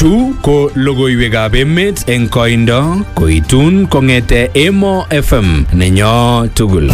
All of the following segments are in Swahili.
Chu ko logoiwekab emet eng koindo koitun kong'ete Emo FM nenyo tugul.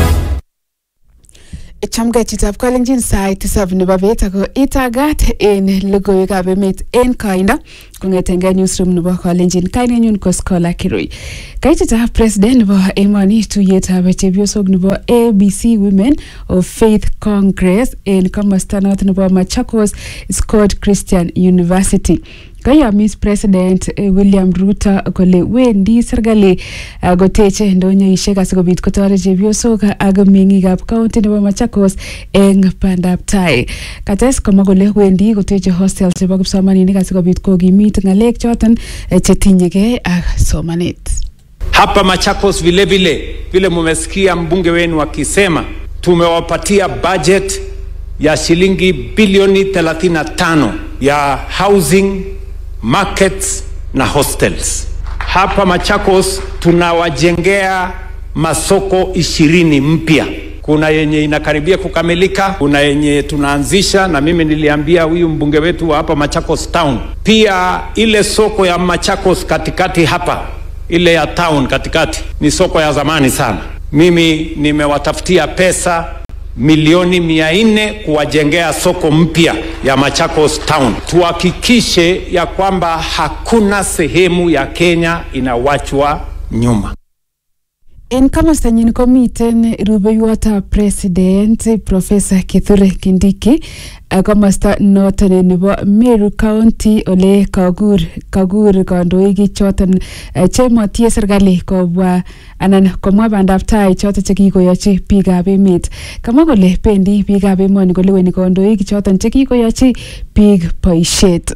Chamgei chitab kalenjin sait tisab nebo bet ako itagat en logoiwekab emet en koindo kong'etengei newsroom nebo kalenjin kainenyun ko Scholar Kirui. Kaititab president nebo emoni tuyetab chepyosok nebo ABC Women of Faith Congress en komosta noto nebo Machakos Scott Christian University. kayomis president eh, William Ruto kole wendi serikali uh, koteche ndonyoisiek asikobit kotoret chepyosok ak meng'ikab county nebo Machakos eng bandab tai. Kates komwa kole wendi koteche hostel chebo kipsomaninik asikobit kokimit ng'alek choton eh, chetinyegei ak somanet. Hapa Machakos vile vile vile mumesikia mbunge wenu akisema, tumewapatia budget ya shilingi bilioni 35 ya housing, markets na hostels. Hapa Machakos tunawajengea masoko ishirini mpya. Kuna yenye inakaribia kukamilika, kuna yenye tunaanzisha, na mimi niliambia huyu mbunge wetu wa hapa Machakos Town. Pia ile soko ya Machakos katikati hapa ile ya town katikati ni soko ya zamani sana. Mimi nimewatafutia pesa milioni mia nne kuwajengea soko mpya ya Machakos Town. Tuhakikishe ya kwamba hakuna sehemu ya Kenya inawachwa nyuma. En komostanyin komiten rubeiwotab president Professor Kithure Kindiki uh, komosta noton nebo Meru County ole kakur kakur kandoik choton uh, chemotie serikali kobwa anan komwa bandab tai choton chekikoyochi biikab emet kamwa kole bendi biikab emoni koleweni kandoik choton chekikoyochi biik boisiet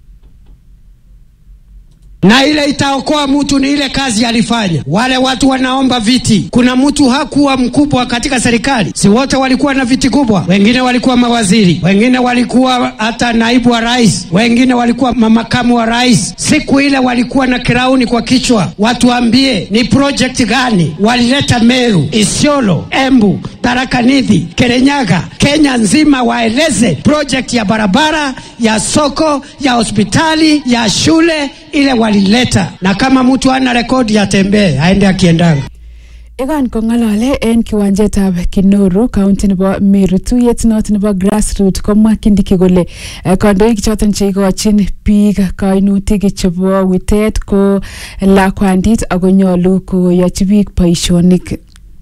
na ile itaokoa mtu ni ile kazi alifanya. Wale watu wanaomba viti, kuna mtu hakuwa mkubwa katika serikali, si wote walikuwa na viti kubwa? Wengine walikuwa mawaziri, wengine walikuwa hata naibu wa rais, wengine walikuwa mamakamu wa rais. Siku ile walikuwa na kirauni kwa kichwa. Watuambie ni project gani walileta Meru, Isiolo, Embu, Tharaka Nithi, Kirinyaga, Kenya nzima, waeleze project ya barabara, ya soko, ya hospitali, ya shule ile walileta, na kama mtu ana rekodi atembee aende akiendanga. Ikan kong'alale en kiwanjetab Kinoru county nebo Meru tuyet noton nebo grassroot komwa Kindiki kole eh, kandoik choton cheikochin biik kainutik chebo witet ko lakwandit ako nyolu koyochi biik boisionik.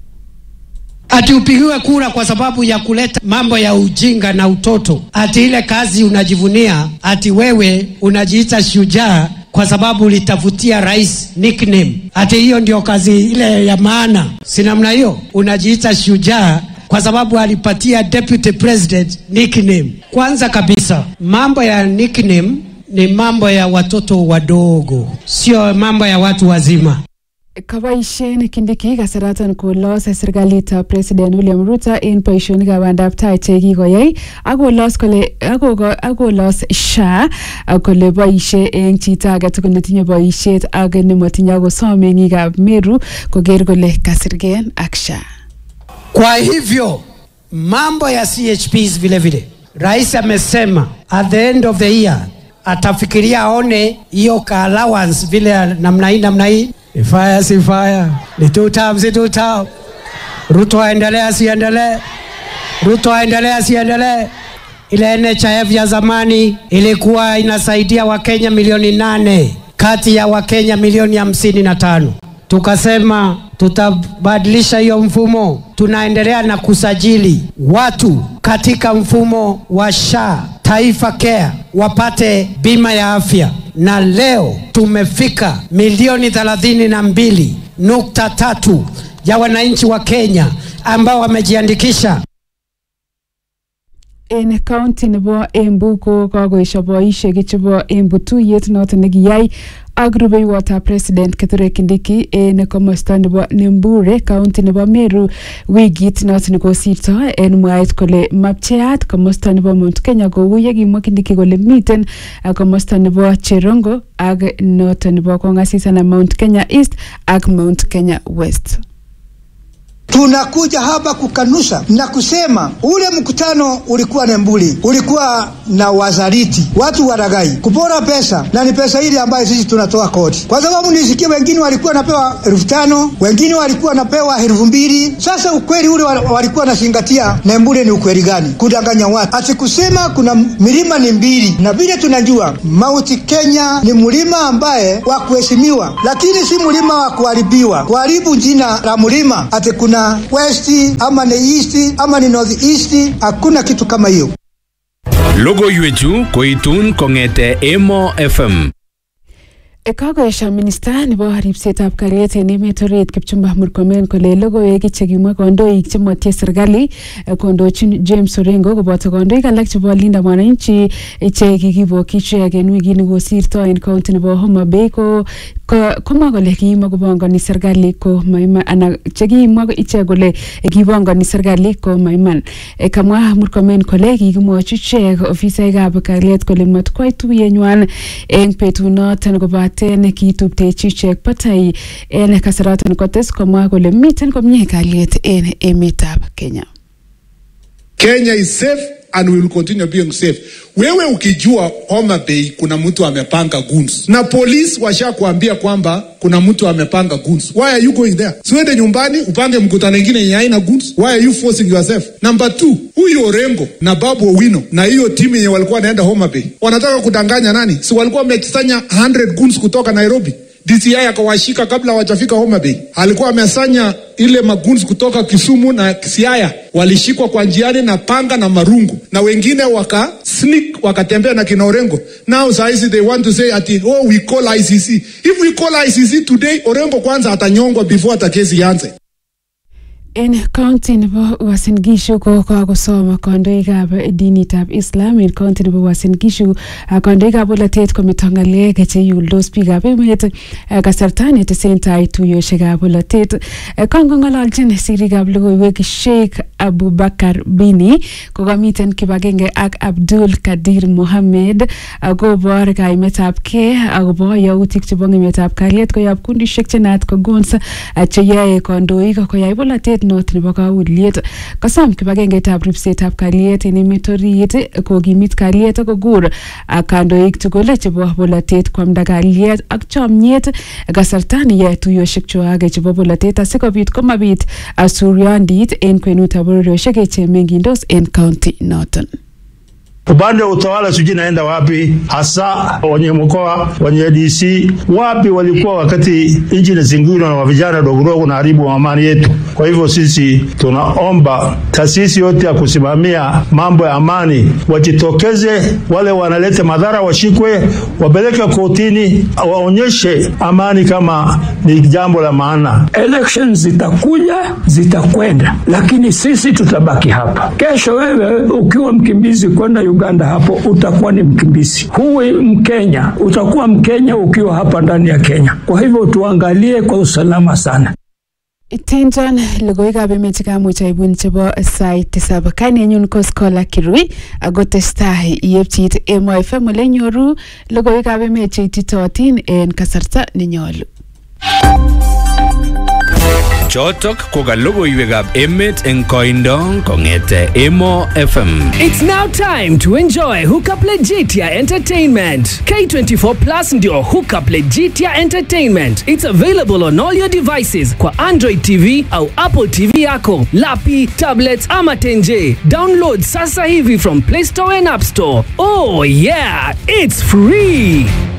ati upigiwe kura kwa sababu ya kuleta mambo ya ujinga na utoto, ati ile kazi unajivunia, ati wewe unajiita shujaa kwa sababu ulitafutia rais nickname, ati hiyo ndio kazi ile ya maana. Si namna hiyo, unajiita shujaa kwa sababu alipatia deputy president nickname. Kwanza kabisa, mambo ya nickname ni mambo ya watoto wadogo, sio mambo ya watu wazima. Kaboisien Kindiki kasaratan kolos serikalitab President William Ruto en boisionikab bandab tai chekikoyai akolos kole akoko- akolos SHA ak kole boisie eng chito agetugul netinye boisiet ak nemotinye akosom meng'ikab Meru koker kole kasirgen ak SHA. Kwa hivyo mambo ya CHPs vile vile, rais amesema at the end of the year atafikiria aone hiyo ka allowance vile ya namna hii namna hii, ni fire si fire, ni two term si two term. Ruto aendelee asiendelee? Ruto aendelee asiendelee? Ile NHIF ya zamani ilikuwa inasaidia Wakenya milioni nane kati ya Wakenya milioni hamsini na tano tukasema tutabadilisha hiyo mfumo. Tunaendelea na kusajili watu katika mfumo wa SHA Taifa Care wapate bima ya afya, na leo tumefika milioni thelathini na mbili nukta tatu ya wananchi wa Kenya ambao wamejiandikisha en county nebo Embu ko kakoesho boisiek chebo Embu tuyet noton nekiyai ak rubeiwotab president Kithure Kindiki en komosta nebo Nembure county nebo Meru wikit noton kosirto en mwaet kole mapcheat komosta nebo Mount Kenya kou yekimwa Kindiki kole miten uh, komosta nebo Cherongo ak noton nebo Kongasis anan Mount Kenya East ak Mount Kenya West. Tunakuja hapa kukanusha na kusema ule mkutano ulikuwa Nembuli, ulikuwa na wazariti, watu waragai, kupora pesa, na ni pesa ile ambayo sisi tunatoa kodi, kwa sababu nisikie wengine walikuwa wanapewa elfu tano wengine walikuwa wanapewa elfu mbili Sasa ukweli ule walikuwa wanazingatia Nembuli ni ukweli gani? Kudanganya watu, ati kusema kuna milima ni mbili, na vile tunajua Mauti Kenya ni mlima ambaye wa kuheshimiwa, lakini si mlima wa kuharibiwa, kuharibu jina la mlima ati kuna west ama ni east ama ni north east. Hakuna kitu kama hiyo. Logoiwechu koitun kong'ete Emo FM. Kakoesha minista nebo ripsetab kalyet en emet orit Kipchumba Murkomen kole logoiwek chekimwa kandoik chemotie serikali kondochin James Orengo koboto kandoik alak chebo Linda Mwananchi che kikibokyi ichek en wikini kosirto en county nebo Homa Bay ko komwa kole kiimwa kopongoni serikali ko maiman ana chekimwa ichek kole kipongoni serikali ko maiman kamwa Murkomen kole kikimwochi ichek ofisaekab kalyet kole matkwai tuyenywan en betunoton kobat kobaten kituptechi ichek batai en kasaraton kotes komwa kole miten komie kalyet en emetab Kenya. Kenya is safe and we will continue being safe. Wewe ukijua Homa Bay kuna mtu amepanga guns na polisi washakuambia kwamba kuna mtu amepanga guns, why are you going there? Siwende nyumbani upange mkutano ingine yenye haina guns. Why are you forcing yourself? Number two, huyu Orengo na Babu Owino na hiyo timu yenye walikuwa wanaenda Homa Bay wanataka kudanganya nani? Si walikuwa wamekusanya 100 guns kutoka Nairobi DCI akawashika kabla hawajafika Homa Bay. Alikuwa amesanya ile magunzi kutoka Kisumu na Siaya, walishikwa kwa njiani na panga na marungu, na wengine waka sneak wakatembea na kina Orengo. Now sahizi they want to say ati oh we call ICC. If we call ICC today, Orengo kwanza atanyongwa before hata kesi ianze. En county nebo Uasin Gishu ko kakosom kandoikab dinitab Islam en county nebo Uasin Gishu kandoikab bolotet kometo ng'alek cheiuldos biikab emet kasarta netesentai tuiyosiekab bolotet kangong'ololjin sirikab logoiwek Sheikh Abubakar Bini kokamiten kibagenge ak Abdul Kadir Mohammed kobor kaimetab gee akobo yautik chebo ng'emetab kalyet koyob kundishek chenaat ko gons cheyoe kandoik koyai bolotet not nebo kauliet kosom kibagengeitab ripsetab kalyet en emet orit kokimit kalyet kokur kandoik tugul chebo bolotet kwamda kalyet ak chomyet kasarta neyoe tuiyosiek chwak chebo bolotet asikobit komabit suryondit en kwenutab bororiosiek chemengindos en kaunti noton upande wa utawala sijui naenda wapi, hasa wenye mkoa wenye DC wapi walikuwa wakati nchi inazingirwa na vijana dogodogo na haribu amani yetu. Kwa hivyo sisi tunaomba taasisi yote ya kusimamia mambo ya amani wajitokeze, wale wanaleta madhara washikwe, wapeleke kotini, waonyeshe amani kama ni jambo la maana. Elections zitakuja zitakwenda, lakini sisi tutabaki hapa. Kesho wewe ukiwa mkimbizi kwenda Uganda hapo utakuwa ni mkimbizi. Huwi Mkenya, utakuwa Mkenya ukiwa hapa ndani ya Kenya. Kwa hivyo tuangalie kwa usalama sana. Tinton logoiwekab emet chekamuch aibun chebo sait tisab kainenyun ko Scholar Kirui ako testai yepchit Emo FM ole nyoru logoiwekab emet cheititotin en kasarta nenyolu. Chotok ko ka logoiwekab emet eng koindo kong'ete Emo FM. It's now time to enjoy Hookup Legitia Entertainment. K24 Plus ndio Hookup Legitia Entertainment. It's available on all your devices kwa Android TV au Apple TV yako, lapi, tablets ama tenje. Download sasa hivi from Play Store and App Store. Oh yeah, it's free.